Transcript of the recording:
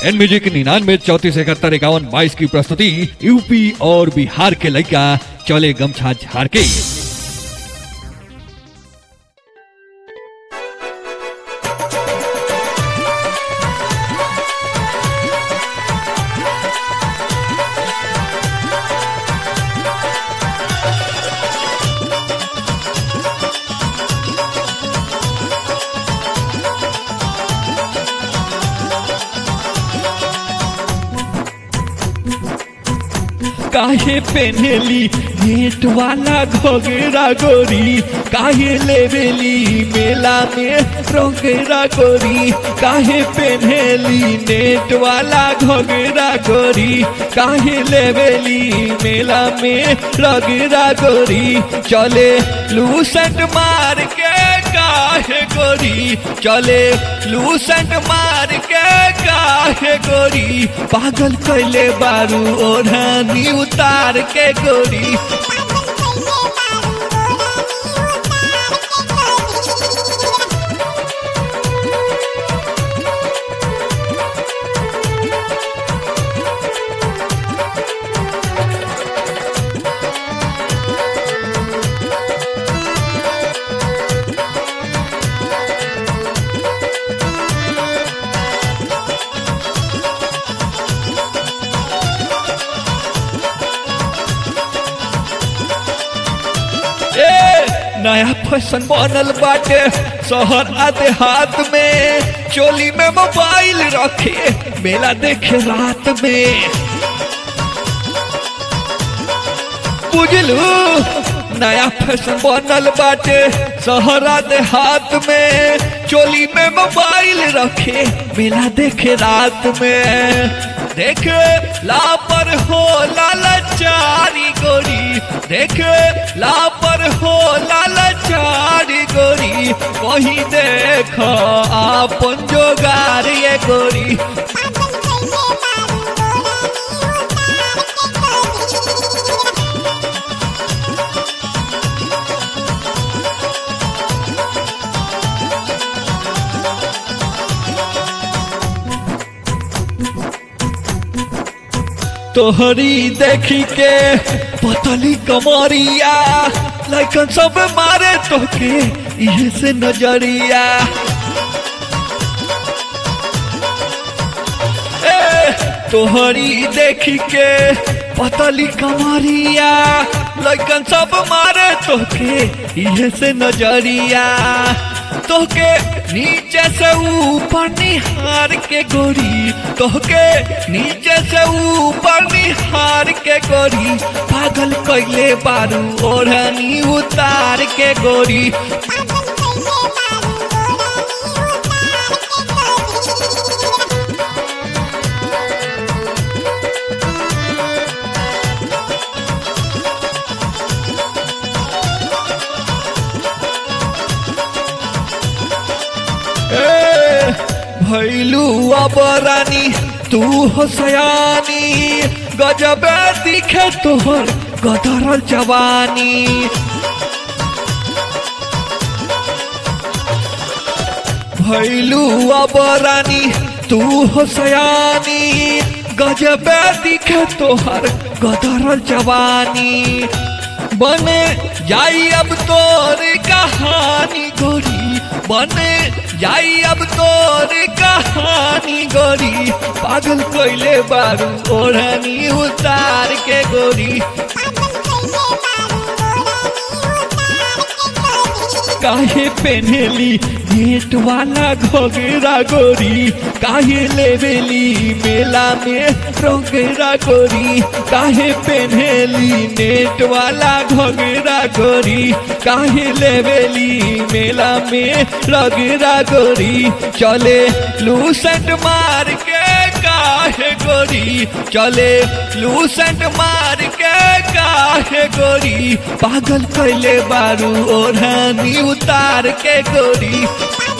N music निन्यानवे चौतीस इकहत्तर इक्यावन बाईस की प्रस्तुति यूपी और बिहार के लड़का चले गमछा झाड़ के काहे पेनेली नेट वाला घोगेरा गोरी काहे लेवेली मेला में रोगेरा गोरी काहे पेनेली नेट वाला घोगेरा गोरी काहे लेवेली मेला में रोगेरा गोरी चले लूसेंट मार के काहे गोरी चले लूसेंट मार के काहे गोरी पागल कैले बारू ओढ़नी उतार के गोरी ए नया फैशन बनल बाटे शहर आ देहात में चोली में मोबाइल रखे मेला देखे रात में बुझलू नया फैशन बनल बाटे शहरा देहात में चोली में मोबाइल रखे मेला देखे रात में देखे लापर हो लालचारी गोरी देखे लापर हो लालचारी गोरी कहीं देख आपन जोगार ये गोरी तोहरी देखी के पतली कमरिया लैकन सब मारे तोके इहे से नजरिया ए तोहरी देखी के पतली कमरिया लैकन सब मारे तोके इहे से नजरिया तोके नीचे से ऊपर निहार के गोरी तोहके नीचे से ऊपर निहार के गोरी पागल कैले बारू ओढ़नी उतार के गोरी ए, भैलू अबरानी तू हो सयानी गजब दिखे तोहर गदरल जवानी भैलू अबरानी तू हो सयानी गजब दिखे तोहर गदरल जवानी बने जाई अब तोर कहानी गोरी बने जाई अब तोर कहानी गोरी पागल कोइले बारू ओढ़नी उतार के गोरी काहे पेनेली नेट वाला घोगेरा गोरी काहे लेवेली मेला में रोगेरा गोरी काहे पेनेली नेट वाला घोगेरा गोरी काहे लेवेली मेला में रोगेरा गोरी चले लूसेंट मार के काहे गोरी चले लूसेंट मार के काहे गोरी पागल कैले बारू ओढ़नी उतार के गोरी